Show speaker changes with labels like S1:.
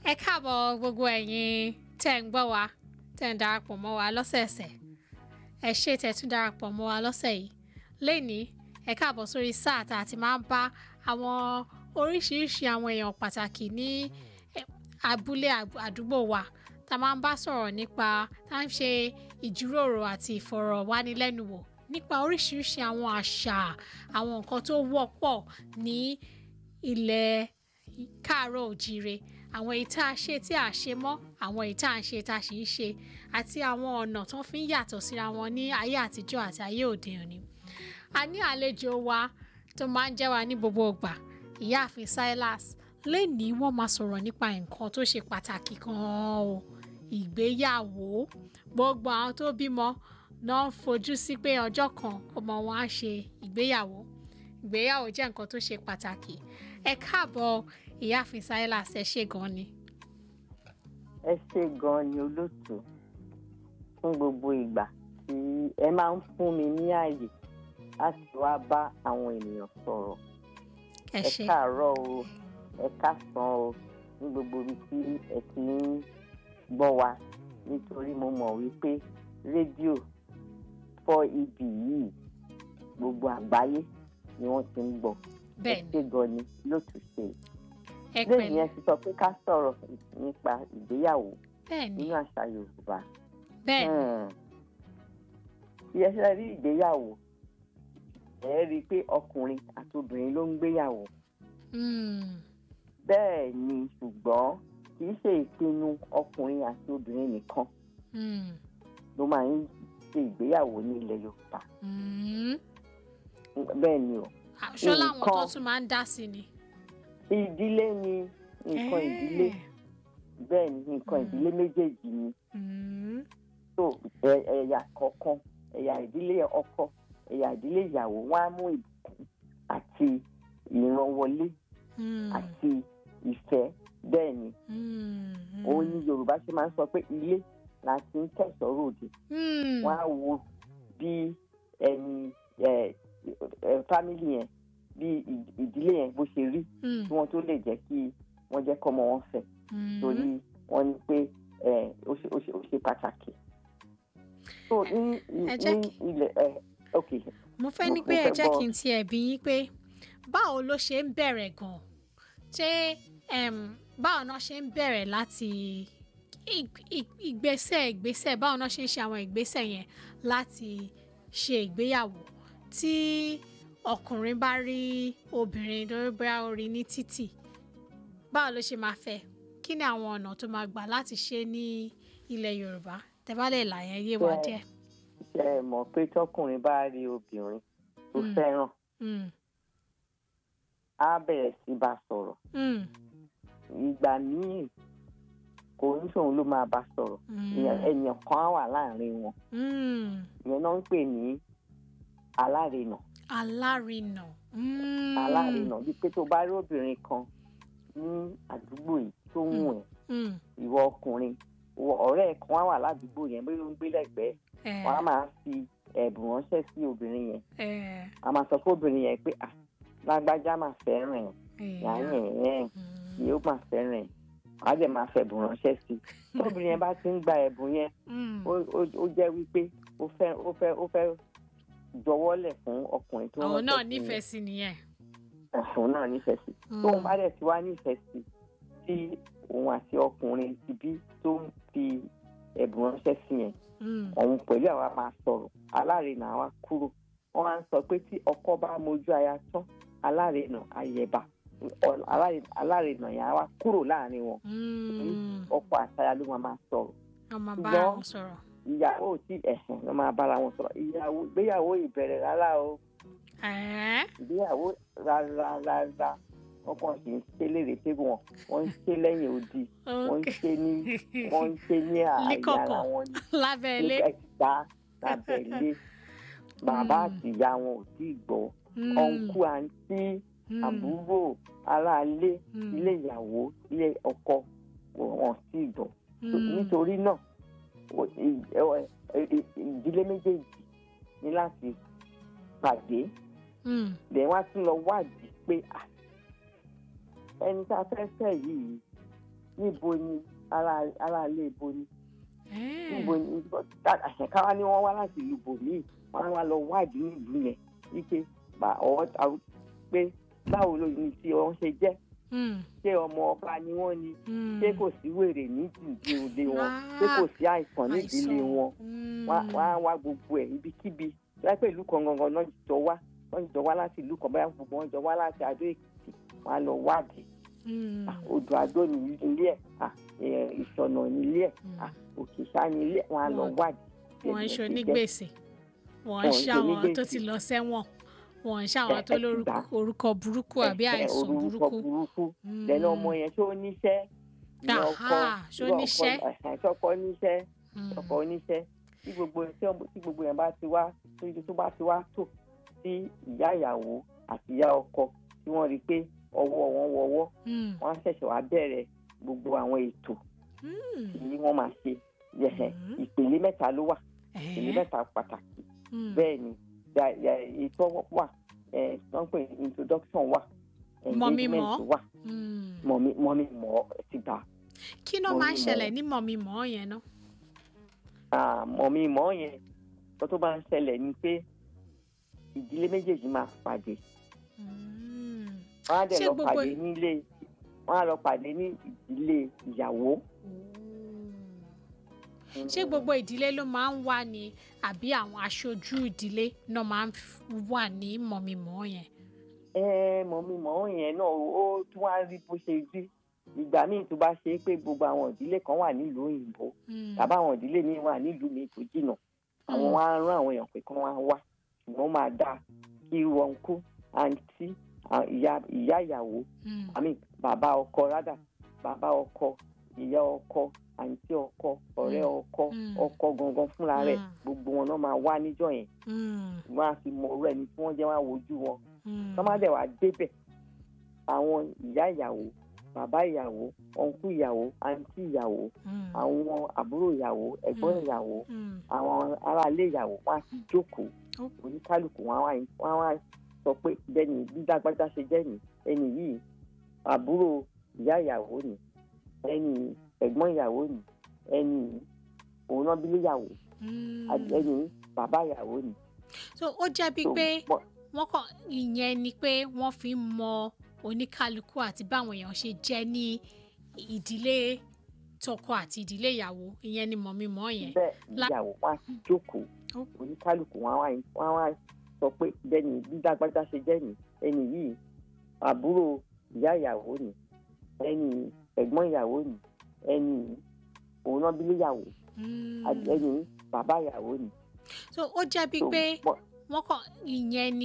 S1: ẹ káàbọ̀ gbogbo ẹ̀yin tẹ́ ń gbọ́ wa tẹ́ ń darapọ̀ mọ́ wa lọ́sẹ̀ẹ̀sẹ̀ ẹ ṣé tẹ́ tún darapọ̀ mọ́ wa lọ́sẹ̀ yìí lẹ́ni ẹ káàbọ̀ sórí sáà tá a ti máa ń bá àwọn oríṣiríṣi àwọn èèyàn pàtàkì ní eh, abúlé àb- àdúgbò wa tá a máa ń bá sọ̀rọ̀ nípa tá a ń ṣe ìjíròrò àti ìfọ̀rọ̀wánilẹ́nuwò nípa oríṣiríṣi àwọn àṣà àwọn nǹkan tó wọ́pọ̀ ní ilẹ̀ káàárọ̀ òjíire àwọn èyí tá a ṣe tí a ṣe mọ́ àwọn èyí tá a ń ṣe tá a sì ń ṣe àti àwọn ọ̀nà tó fi ń yàtọ̀ síra wọn ní ayé àtijọ́ àti ayé òde òní. a ní àlejò wa tó máa ń jẹ́ wa ní gbogbo ìgbà ìyáàfin Silas lẹ́nìí wọ́n máa sọ̀rọ̀ nípa nǹkan tó ṣe pàtàkì gan-an o ìgbéyàwó gbogbo àwọn tó bímọ náà ń fojú sí pé ọjọ́ kan ọmọ wọn á ṣe ìgbéyàwó ìgbéyàwó jẹ́ nǹkan tó ṣe pàtàkì ẹ káàbọ̀ ìyáàfin Silas ẹ ṣé gan ni.
S2: ẹ ṣe gan ni olóòtú fún gbogbo ìgbà tí ẹ máa ń fún mi ní ààyè láti wá bá àwọn ènìyàn sọ̀rọ̀
S1: ẹ
S2: ẹ
S1: ṣé
S2: káàárọ̀ o ẹ káàsán o ní gbogbo ibi tí ẹ ti ń gbọ́ wa nítorí mo mọ̀ wípé rédíò fọ́ ibì yìí gbogbo àgbáyé ni wọ́n ti ń gbọ́ ẹ
S1: bẹ́ẹ̀ ni
S2: ṣe gan ni lóòtú ṣe
S1: ẹ
S2: lẹ́yìn
S1: pẹ̀lẹ́
S2: yẹn ti sọ pé ká sọ̀rọ̀ nípa ìgbéyàwó
S1: bẹ́ẹ̀ ni
S2: nínú àṣà Yorùbá.
S1: bẹ́ẹ̀ ni
S2: bí ẹ ṣe rí ìgbéyàwó ẹ rí i pé ọkùnrin àti obìnrin ló ń gbéyàwó
S1: Mm,
S2: bẹ́ẹ̀ ni ṣùgbọ́n kì í ṣe ìpinnu ọkùnrin àti obìnrin nìkan
S1: mm,
S2: ló máa ń ṣe ìgbéyàwó ní ilẹ̀ Yorùbá
S1: mm.
S2: bẹ́ẹ̀ ni o
S1: ṣó láwọn tó
S2: Nǹkan-
S1: tún máa ń dá sí ni.
S2: ìdílé ni nǹkan ìdílé bẹ́ẹ̀ ni nǹkan ìdílé méjèèjì ni
S1: Mm,
S2: tó ẹ- ẹ̀yà kọ̀ọ̀kan ẹ̀yà ìdílé ọkọ ẹ̀yà ìdílé ìyàwó wọn á mú ìbùkún àti ìrànwọlé
S1: mm,
S2: àti ìfẹ́ bẹ́ẹ̀ ni
S1: mm,
S2: òun ni Yorùbá ṣe máa ń sọ pé ilé la ti ń kẹ̀sọ́ ròde
S1: mm,
S2: wọ́n á wo bí ẹni ẹ ẹ fámìlì yẹn bí ì- ìdílé yẹn bó ṣe rí
S1: mm,
S2: kí wọ́n tó lè jẹ́ kí wọ́n jẹ́ kọ́mọ wọn fẹ́
S1: mm.
S2: torí wọ́n ní pé ẹ ó ṣe ó ṣe ó ṣe pàtàkì. so ní
S1: Ẹ jẹ́
S2: ní
S1: kí-
S2: ilẹ̀ ẹ ok
S1: mo fẹ́
S2: mo-
S1: ní
S2: mo
S1: pé ẹ
S2: fẹ́
S1: jẹ́
S2: gbọ́.
S1: kí n tiẹ̀ bí yín pé báwo ló ṣe ń bẹ̀rẹ̀ gan-an ṣé em, báwo náà ṣe ń bẹ̀rẹ̀ láti ig- ig- ìgbésẹ̀ ìgbésẹ̀ báwo náà ṣe ń ṣe àwọn ìgbésẹ̀ yẹn láti ṣe ìgbéyàwó tí ọkùnrin bá rí obìnrin lórí bóyá ó rí ní títì báwo ló ṣe máa fẹ́ kí ni àwọn ọ̀nà tó máa gbà láti ṣe ní ilẹ̀ Yorùbá tẹ́ bá lè là yẹn yé wa
S2: Bẹ́ẹ̀.
S1: díẹ̀.
S2: ṣe é mọ̀ pé tọkùnrin bá rí obìnrin tó
S1: Mm.
S2: fẹ́ràn
S1: Mm,
S2: á bẹ̀rẹ̀ sí bá sọ̀rọ̀
S1: mm,
S2: ìgbà míì kò ní sòun ló máa bá sọ̀rọ̀
S1: mm,
S2: èèyàn èèyàn kan á wà láàrin wọn
S1: mm.
S2: ìyẹn náà ń pè ní alárinà
S1: alárinà. Mm.
S2: alárinà bíi pé tó bá rí obìnrin kan ní àdúgbò yìí tó ń wù ẹ́
S1: Mm.
S2: ìwọ ọkùnrin ìwọ ọ̀rẹ́ ẹ̀ kan á wà ládùúgbò yẹn bóyá ó ń gbé lẹ́gbẹ̀ẹ́
S1: Eh,
S2: wọn á máa fi ẹ̀bùn ránṣẹ́ sí obìnrin yẹn
S1: eh,
S2: a máa sọ fún obìnrin yẹn pé ah lágbájá máa fẹ́ràn ẹ̀
S1: eh,
S2: yàrá ẹ̀
S1: mm,
S2: yóò máa fẹ́ràn ẹ̀ wàá dẹ̀ máa fẹ̀bùn ránṣẹ́ sí i tóbìnrin yẹn bá ti ń gba ẹ̀bùn yẹn
S1: mm.
S2: ó ó- ó jẹ́ wípé ó fẹ́ ó fẹ́ ó fẹ́ jọwọ́lẹ̀ fún ọkùnrin tó
S1: àwọn náà
S2: ránṣẹ́ sí
S1: nífẹ̀ẹ́ sí nìyẹn.
S2: yẹn. òun náà nífẹ̀ẹ́ sí
S1: Mm.
S2: tóun bá dẹ̀ ti wá nífẹ̀ẹ́ sí tí òun àti ọkùnrin ti bí tó ń fi ẹ̀bùn ránṣẹ́ sí yẹn
S1: Mm,
S2: òun pẹ̀lú àwa máa sọ̀rọ̀ alárinà wa kúrò wọ́n á sọ pé tí ọkọ bá mojú aya tán alárinà ayẹ̀bà Ọ- alárinà- alárinà yẹn á wá kúrò láàrin wọn
S1: mm.
S2: ọkọ àtaya ló máa máa sọ̀rọ̀
S1: wọ́n máa bá
S2: ṣùgbọ́n-
S1: wọn sọ̀rọ̀.
S2: ìyàwó tí ẹ̀sìn ló máa bára wọn sọ̀rọ̀ ìyàwó ìgbéyàwó ìbẹ̀rẹ̀ rárá o
S1: Eh,
S2: ìgbéyàwó rárá rárá wọn kàn sì ń ṣe léèrè pé wọn wọn ń ṣe lẹ́yìn odi wọ́n ń
S1: okay.
S2: ṣe ní wọ́n ń ṣe ní ààyè
S1: Líkọ̀kọ̀.
S2: ara wọn ní
S1: lábẹ́ ilé.
S2: ẹ̀gbá lábẹ́lé bàbá àti ìyá wọn ò tí ì gbọ́
S1: Mm,
S2: ọ̀nkú àǹtí
S1: mm,
S2: àbúrò aráalé
S1: mm,
S2: ilé ìyàwó ilé ọkọ wọn ò tí ì gbọ́
S1: mm.
S2: nítorí náà o- ì- ẹ- ẹ- ì- ìdílé méjèèjì ní láti pàdé
S1: Mm,
S2: lẹ́yìn wá tún lọ wádìí pé à, ẹni tá a fẹ́ fẹ́ yìí níbo ni ara ara ilé ibo ni
S1: Eh.
S2: níbo ni àṣẹkáwá ni wọ́n wá láti ìlú bòmíì wọ́n á wá lọ wádìí nílùú yẹn wípé bá ọwọ́ ta pé báwo ló ní tí wọ́n ṣe jẹ́
S1: Mm.
S2: ṣé ọmọ ọba ni wọ́n ni
S1: Mm.
S2: ṣé kò sí wèrè nídìí òde wọn
S1: Ah,
S2: ṣé kò sí àìsàn nídìílé
S1: àìsàn.
S2: wọn
S1: Mm.
S2: wọ́n á- wọ́n á wá gbogbo ẹ̀ ibikíbi láìpẹ́ ìlú kan gangan náà jọ wá wọ́n jọ wá láti ìlú kan báyà gbogbo wọn jọ wá láti Adó Èkìtì wọ́n á lọ wádìí
S1: Mm.
S2: Ah, odò Adó ní ilé ẹ̀ ah, eh, ìṣọ̀nà ní ilé ẹ̀
S1: Mm.
S2: ah, Òkìṣà ní ilé ẹ̀ wọ́n á lọ
S1: Wọ́n-
S2: wádìí.
S1: wọ́n ń
S2: Bẹ́ẹ̀
S1: ṣe
S2: ni ó ti jẹ́.
S1: onígbèsè wọ́n ń
S2: Wọ́n ń ṣe
S1: ṣàwọn tó
S2: onígbèsè.
S1: ti lọ sẹ́wọ̀n wọ́n ń ṣàwọn
S2: Ẹ-
S1: tó
S2: ẹ ti
S1: lórúkọ
S2: gbà.
S1: orúkọ burúkú àbí
S2: Ẹ- ẹ,
S1: àìsàn
S2: orúkọ
S1: burúkú.
S2: burúkú
S1: Mm.
S2: lẹ́nu ọmọ yẹn tó níṣẹ́ ìyẹn ọkọ
S1: Aha, ṣó
S2: irú ọkọ-
S1: níṣẹ́?
S2: ẹ̀hẹ̀, ṣọkọ níṣẹ́
S1: Mm.
S2: ọkọ oníṣẹ́ tí gbogbo tí ọmọ- tí gbogbo yẹn bá ti wá tó tó bá ti wá tò sí ìyá ìyàwó àti ìyá ọkọ tí wọ́n rí i pé ọwọ́ wọn wọwọ́
S1: Mm.
S2: wọ́n á ṣẹ̀ṣẹ̀ wá bẹ̀rẹ̀ gbogbo àwọn ètò
S1: Mm.
S2: tí wọ́n máa ṣe yẹ̀hẹ̀
S1: Mhm.
S2: ìpele mẹ́ta ló wà ìpele
S1: Eh.
S2: mẹ́ta pàtàkì
S1: Mm.
S2: bẹ́ẹ̀ ni ya- ya- ètò wà ẹ̀ tó ń pè ní introduction wà
S1: Mọ̀mí
S2: engagement
S1: mọ̀.
S2: wà
S1: Mm.
S2: mọ̀mí mọ̀mí mọ̀ ẹ́ ti gbà
S1: kí ló
S2: Mọ̀mí
S1: máa ń
S2: mọ̀.
S1: ṣẹlẹ̀ ní mọ̀mí-mọ̀ yẹn náà?
S2: Ah, mọ̀mí mọ̀ yẹn tó tó bá ń ṣẹlẹ̀ ni pé ìdílé méjèèjì máa pàdé
S1: Mm.
S2: wọ́n á dẹ̀
S1: Ṣé
S2: lọ
S1: gbogbo-
S2: pàdé nílé wọ́n á lọ pàdé ní ìdílé ìyàwó.
S1: ṣé gbogbo ìdílé ló máa ń wà ní àbí àwọn aṣojú ìdílé náà máa ń f- wà ní mọ̀mí-mọ̀ yẹn?
S2: ẹ mọ̀mí mọ̀ yẹn náà ó tún wá rí bó ṣe rí ìgbà míì tó bá ṣe é pé gbogbo àwọn ìdílé kan wà nílùú òyìnbó
S1: Mm.
S2: tàbí àwọn ìdílé míì wà nílùú mi tó jìnnà àwọn
S1: Mm.
S2: wá rán àwọn èèyàn pé kí wọ́n wá ṣùgbọ́n ó máa dáa kí wọn kú àǹtí à- ìyá ìyá ìyàwó
S1: Mm.
S2: àmì bàbá ọkọ rádà bàbá ọkọ ìyá ọkọ àǹtí ọkọ ọ̀rẹ́ ọkọ
S1: Mm.
S2: ọkọ gangan fúnra rẹ̀
S1: Mm.
S2: gbogbo wọn náà máa wá níjọ́ yẹn
S1: Mm.
S2: wọn á fi mọ ọ̀rọ̀ ẹni tí wọ́n jẹ́ wọn á wojú wọn
S1: Mm.
S2: tọ́ má dẹ̀ wá débẹ̀ àwọn ìyá ìyàwó bàbá ìyàwó ọ̀nkú ìyàwó àǹtí ìyàwó
S1: Mm.
S2: àwọn àbúrò ìyàwó ẹ̀gbọ́n
S1: Mm.
S2: ìyàwó
S1: Mm.
S2: àwọn aráalé ìyàwó wọn á ti jókòó
S1: Ó.
S2: oníkálukú wọn á wá wọn á wá sọ pé bẹ́ẹ̀ni bí dágbájá ṣe jẹ́ ni ẹni yìí àbúrò ìyá ìyàwó ni ẹni ẹ̀gbọ́n ìyàwó ni ẹni òun náà bí léyàwó
S1: Mm.
S2: ẹni bàbá ìyàwó ni.
S1: so ó jẹ́ bíi
S2: So,
S1: pé
S2: mọ-
S1: wọ́n kàn ìyẹn ni pé wọ́n fi ń mọ oníkálukú àti báwọn èèyàn ṣe jẹ́ ní ìdílé tọkọ àti ìdílé ìyàwó ìyẹn ni mọ̀mí-mọ̀ yẹn.
S2: bẹ́ẹ̀
S1: La-
S2: ìyàwó wọn á ti jókòó
S1: Ó.
S2: oníkálukú wọn á wá wọn á wá sọ pé bẹ́ẹ̀ni bí dágbájá ṣe jẹ́ ni ẹni yìí àbúrò ìyá ìyàwó ni ẹni ẹ̀gbọ́n ìyàwó ni ẹni òun náà bí léyàwó
S1: Mm.
S2: ẹni bàbá ìyàwó ni.
S1: so ó jẹ́ bíi
S2: So,
S1: pé
S2: mọ-
S1: wọ́n kàn ìyẹn ni